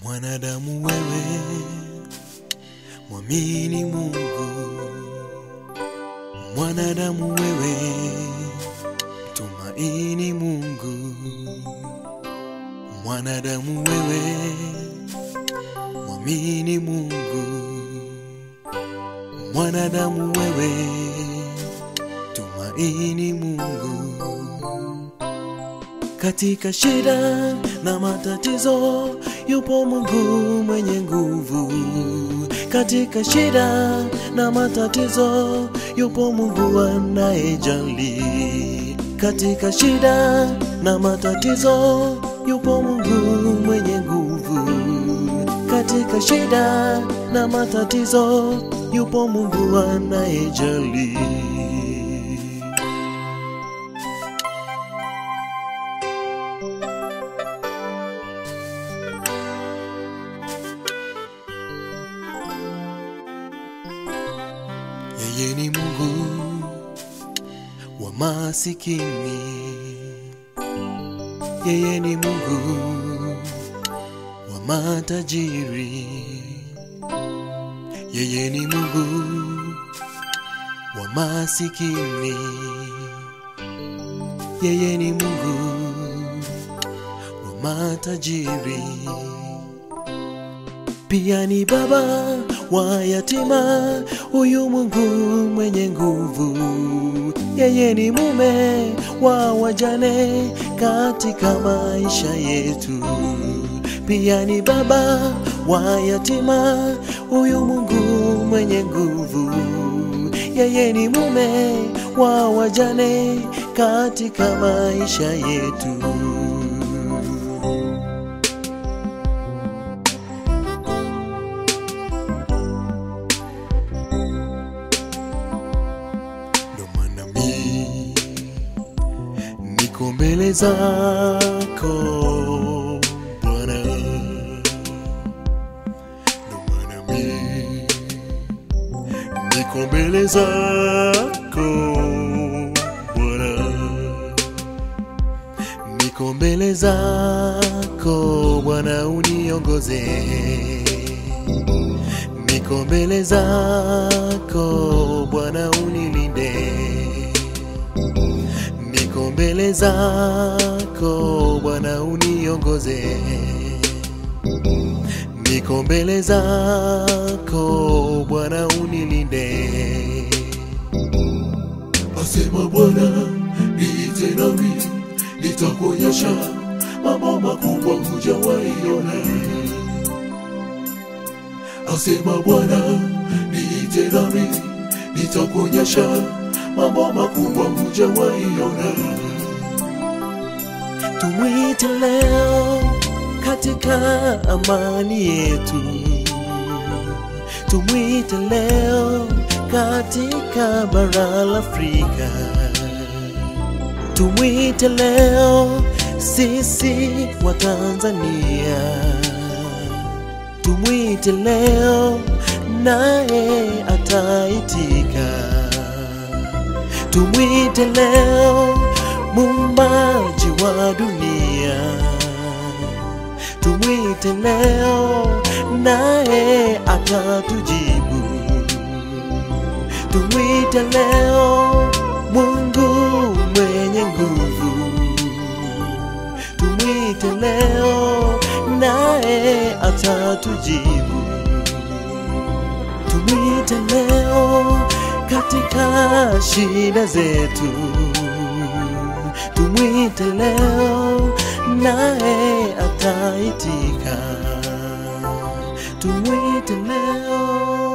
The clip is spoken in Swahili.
Mwanadamu wewe, mwamini Mungu. Mwanadamu wewe, tumaini Mungu. Mwanadamu wewe, mwamini Mungu. Mwanadamu wewe, tumaini Mungu. Katika shida na matatizo yupo Mungu mwenye nguvu. Katika shida na matatizo yupo Mungu anayejali. Katika shida na matatizo yupo Mungu mwenye nguvu. Katika shida na matatizo yupo Mungu anayejali. Yeye ni Mungu wa masikini. Yeye ni Mungu wa matajiri. Yeye ni Mungu wa masikini. Yeye ni Mungu wa matajiri. Pia ni baba wa yatima, huyu Mungu mwenye nguvu. Yeye ni mume wa wajane katika maisha yetu. Pia ni baba wa yatima, huyu Mungu mwenye nguvu. Yeye ni mume wa wajane katika maisha yetu. Ndo maana mi niko mbele zako Bwana, ndo maana mi niko mbele zako Bwana, niko mbele zako Bwana, uniongoze niko mbele zako Bwana unilinde, niko mbele zako Bwana uniongoze, niko mbele zako Bwana unilinde. Asema Bwana, niite nami nitakuonyesha mambo makubwa hujawaiona. Asema Bwana, niite nami nitakuonyesha mambo makubwa hujawaiona. Tumwite leo katika amani yetu, tumwite leo katika bara la Afrika, tumwite leo sisi wa Tanzania, tumwite leo naye ataitika. Tumwite leo muumbaji wa dunia, tumwite leo naye atatujibu. Tumwite leo Mungu mwenye nguvu, tumwite leo naye atatujibu. Tumwite leo katika shida zetu, tumwite leo naye ataitika. Tumwite leo